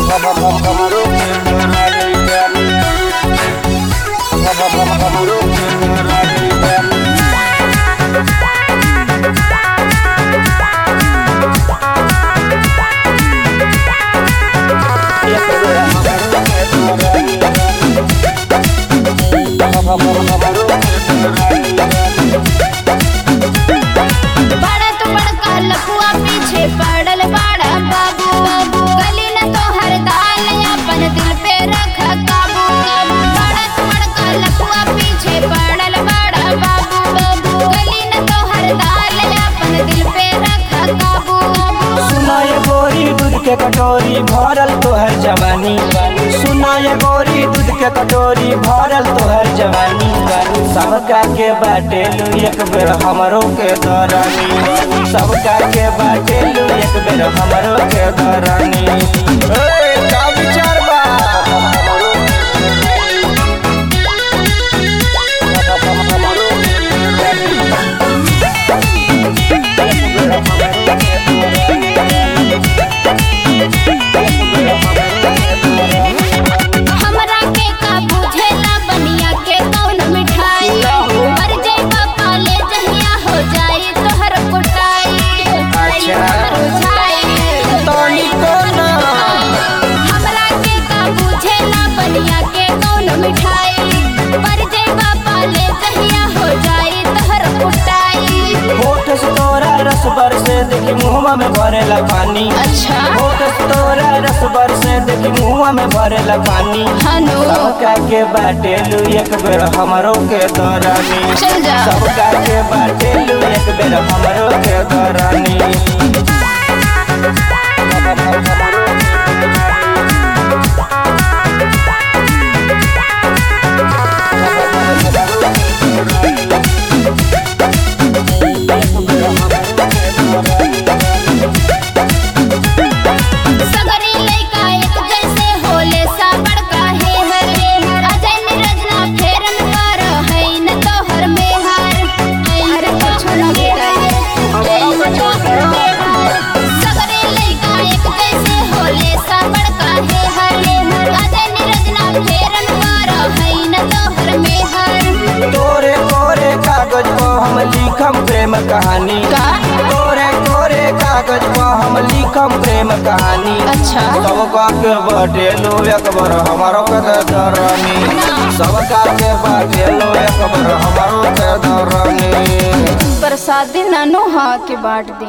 बड़ा तो बड़का लफुआ पीछे पड़ल बड़ा बाबू गली न तो हर दाल अपन दिल पे रख काबू बड़ा तो बड़का लफुआ पीछे पड़ल बड़ा बाबू गली न तो हर दाल अपन दिल पे रख काबू सुना ये गोरी दूध के कटोरी भरल तोहर जवानी सुना ये गोरी दूध के कटोरी भरल तोहर जवानी सबका के बाटेलू एक बेर हमरो के दरानी सबका के बाटेलू एक बेर हमरो के दरानी ए, का विचार बा हमरा के का बुझेला बनिया के कौन मिठाई मर जाइबा पाले जहिया हो जाई तोहर कुटाई अच्छा। बुझाई तोनी को ना हमरा के का बुझेला बनिया के कौन मिठाई मर जाइबा पाले जहिया हो जाई तोहर कुटाई होठ से तोरा रस बरसे देखी मुहवा में भरेला पानी अच्छा होठ से तोरा रस बरसे देखी मुहवा में भरेला पानी हनु सबका के बाटेलू एक बेर हमरो के दरानी चल जा सबका के बाटेलू एक बेर हमरो के दरानी सगरी लइका एक जैसे होले सा बड़का है हरे अजय निरजना फेरन कर है न तोहर में हर अरे कुछ न सगरी लइका एक जैसे होले सा बड़का है हरे अजय निरजना फेरन कर है न तोहर में हर तोरे तोरे कागज पर हम लिखम प्रेम कहानी का? तोरे तोरे कागज पर हम लिखम प्रेम कहानी अच्छा सबका के बाटेलू एक बार हमारो के दरानी सबका के बाटेलू एक बार हमारो के दरानी प्रसादी नानो हाँ के बांट दी